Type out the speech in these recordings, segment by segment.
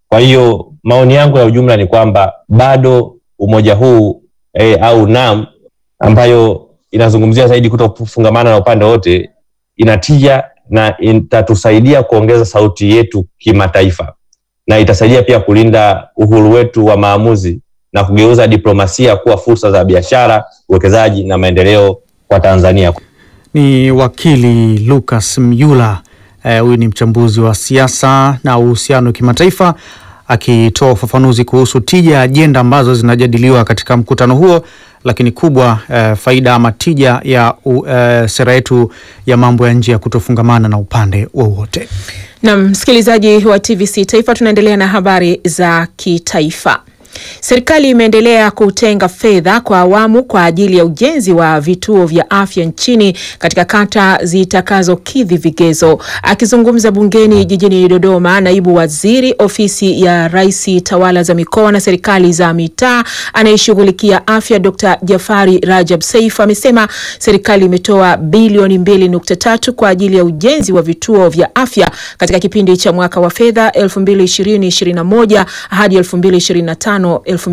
Kwa hiyo maoni yangu ya ujumla ni kwamba bado umoja huu eh, au NAM ambayo inazungumzia zaidi kutofungamana na upande wote inatija na itatusaidia kuongeza sauti yetu kimataifa na itasaidia pia kulinda uhuru wetu wa maamuzi na kugeuza diplomasia kuwa fursa za biashara, uwekezaji na maendeleo kwa Tanzania. Ni wakili Lucas Myula, huyu eh, ni mchambuzi wa siasa na uhusiano wa kimataifa akitoa ufafanuzi kuhusu tija ya ajenda ambazo zinajadiliwa katika mkutano huo, lakini kubwa eh, faida ama tija ya uh, sera yetu ya mambo ya nje ya kutofungamana na upande wowote. Na msikilizaji wa TVC Taifa, tunaendelea na habari za kitaifa. Serikali imeendelea kutenga fedha kwa awamu kwa ajili ya ujenzi wa vituo vya afya nchini katika kata zitakazokidhi vigezo. Akizungumza bungeni jijini Dodoma, naibu waziri ofisi ya Rais, tawala za mikoa na serikali za mitaa anayeshughulikia afya, Dr. Jafari Rajab Saif amesema serikali imetoa bilioni 2.3 kwa ajili ya ujenzi wa vituo vya afya katika kipindi cha mwaka wa fedha 2020/2021 hadi 2025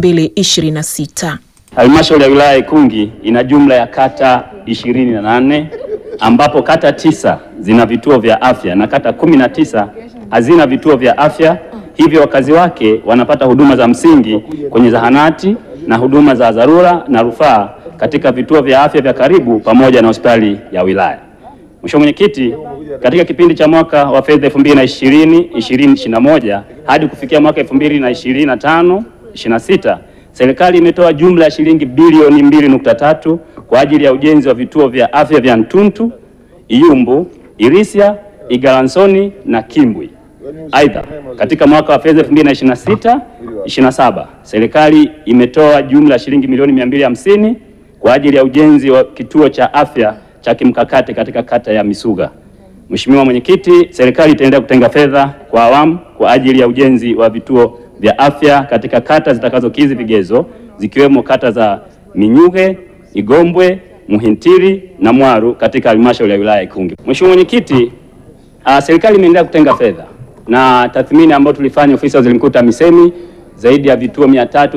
2026. Halmashauri ya wilaya ya Ikungi ina jumla ya kata ishirini na nane ambapo kata tisa zina vituo vya afya na kata kumi na tisa hazina vituo vya afya, hivyo wakazi wake wanapata huduma za msingi kwenye zahanati na huduma za dharura na rufaa katika vituo vya afya vya karibu pamoja na hospitali ya wilaya. Mheshimiwa Mwenyekiti, katika kipindi cha mwaka wa fedha 2020 2021 hadi kufikia mwaka 2025 26 serikali imetoa jumla ya shilingi bilioni 2.3 kwa ajili ya ujenzi wa vituo vya afya vya Ntuntu, Iyumbu, Irisia, Igalansoni na Kimbwi. Aidha, katika mwaka wa fedha 2026 27 serikali imetoa jumla ya shilingi milioni 250 kwa ajili ya ujenzi wa kituo cha afya cha kimkakati katika kata ya Misuga. Mheshimiwa Mwenyekiti, serikali itaendelea kutenga fedha kwa awamu kwa ajili ya ujenzi wa vituo vya afya katika kata zitakazokidhi vigezo zikiwemo kata za Minyuge, Igombwe, Muhintiri na Mwaru katika halmashauri ya wilaya ya Ikungi. Mheshimiwa Mwenyekiti, uh, serikali imeendelea kutenga fedha na tathmini ambayo tulifanya ofisi ya Waziri Mkuu TAMISEMI zaidi ya vituo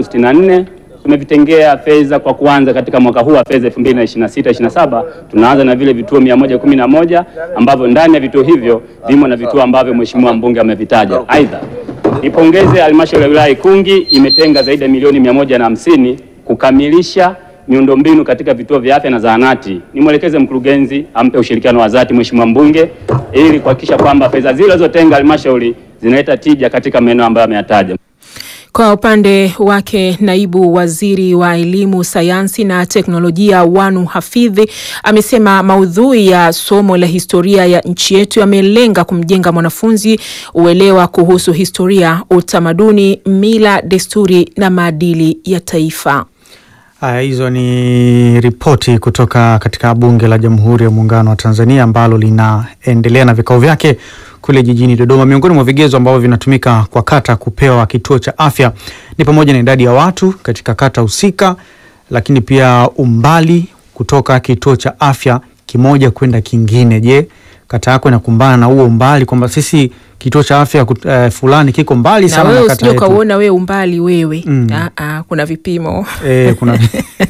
364 tumevitengea fedha kwa kuanza katika mwaka huu wa fedha 2026 27 tunaanza na vile vituo 111 ambavyo ndani ya vituo hivyo vimo na vituo ambavyo Mheshimiwa mbunge amevitaja. Aidha, nipongeze halmashauri ya wilaya Ikungi imetenga zaidi ya milioni mia moja na hamsini kukamilisha miundombinu katika vituo vya afya na zahanati. Nimwelekeze mkurugenzi ampe ushirikiano wa dhati Mheshimiwa mbunge ili kuhakikisha kwamba fedha zile zilizotenga halmashauri zinaleta tija katika maeneo ambayo ameyataja. Kwa upande wake naibu waziri wa elimu, sayansi na teknolojia Wanu Hafidhi amesema maudhui ya somo la historia ya nchi yetu yamelenga kumjenga mwanafunzi uelewa kuhusu historia, utamaduni, mila, desturi na maadili ya taifa. Haya, hizo ni ripoti kutoka katika Bunge la Jamhuri ya Muungano wa Tanzania ambalo linaendelea na vikao vyake kule jijini Dodoma. Miongoni mwa vigezo ambavyo vinatumika kwa kata kupewa kituo cha afya ni pamoja na idadi ya watu katika kata husika, lakini pia umbali kutoka kituo cha afya kimoja kwenda kingine. Je, kata yako inakumbana na huo umbali kwamba sisi kituo cha afya uh, fulani kiko mbali Na sana wewe na kata usije yetu? ukauona wewe umbali wewe. Mm. Ah, ah, kuna vipimo. Eh, kuna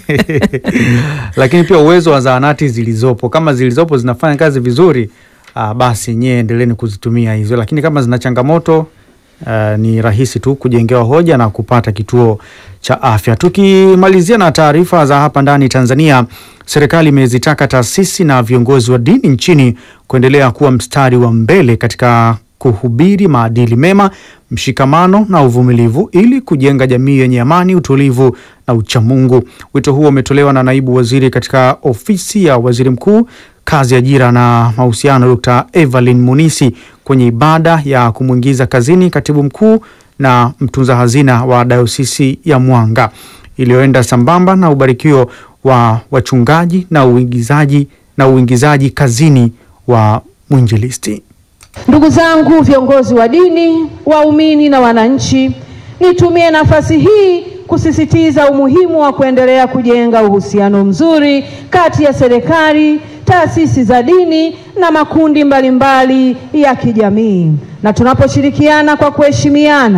lakini pia uwezo wa zahanati zilizopo, kama zilizopo zinafanya kazi vizuri, ah, basi nyie endeleeni kuzitumia hizo, lakini kama zina changamoto ah, ni rahisi tu kujengewa hoja na kupata kituo cha afya. Tukimalizia na taarifa za hapa ndani Tanzania, serikali imezitaka taasisi na viongozi wa dini nchini kuendelea kuwa mstari wa mbele katika kuhubiri maadili mema, mshikamano na uvumilivu ili kujenga jamii yenye amani, utulivu na uchamungu. Wito huo umetolewa na naibu waziri katika ofisi ya waziri mkuu, kazi, ajira na mahusiano, Dr. Evelyn Munisi kwenye ibada ya kumwingiza kazini katibu mkuu na mtunza hazina wa dayosisi ya Mwanga iliyoenda sambamba na ubarikio wa wachungaji na uingizaji na uingizaji kazini wa mwinjilisti. Ndugu zangu viongozi wa dini, waumini na wananchi, nitumie nafasi hii kusisitiza umuhimu wa kuendelea kujenga uhusiano mzuri kati ya serikali, taasisi za dini na makundi mbalimbali ya kijamii, na tunaposhirikiana kwa kuheshimiana